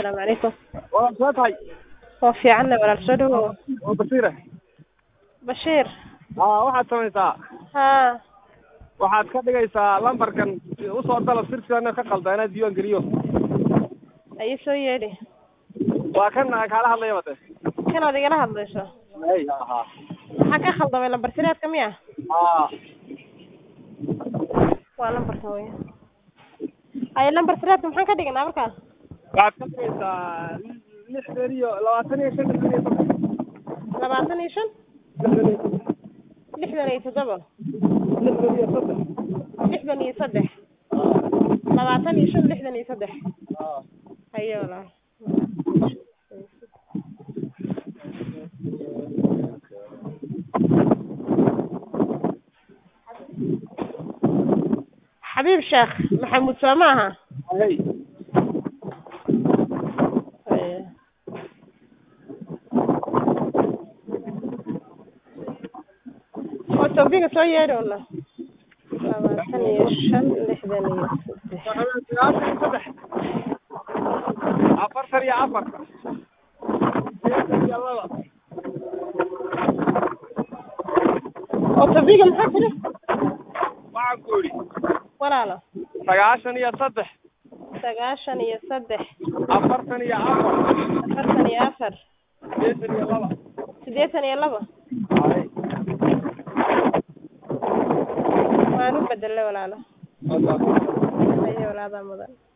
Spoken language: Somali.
asalaamu calaykum waa soo tahay waa fiicanna walaal soo dhawow waa basiire bashiir aa waxaad samaysaa haa waxaad ka dhigaysaa lambarkan usoo dalab sirsiana ka qalda inaad diiwaan geliyo ayi soo yeedhi waa kan kaala hadlaya bade kanaad igala hadlayso ay ahaa maxaa ka khaldamay lambar sireedka miya aa waa lambarka wey ay lambar sireedka maxaan ka dhiganaa markaas waxaad ka dhigaysaa lixdan iyo labaatan iyo shan lixdan iyo toban labaatan iyo shan lixdan iyo lixdan iyo toddoba lixdan iyo soddon lixdan iyo saddex labaatan iyo shan lixdan iyo saddex aa haye walaal xabiib sheekh maxamuud soo ma aha hey Haye. oo tawbiga soo yeedhi una labaatan iyo shan lixdan iyo saddex sagaashan iyo saddex afartan iyo afar sideetan iyo laba oo tawbiga maxaa tiri waxaan ku idhi walaalo sagaashan iyo saddex sagaashan iyo saddex afartan iyo afar afartan iyo afar sideetan iyo laba siddeetan iyo laba hay waan u bedelay walaalo wadaas haye walaadaa mudan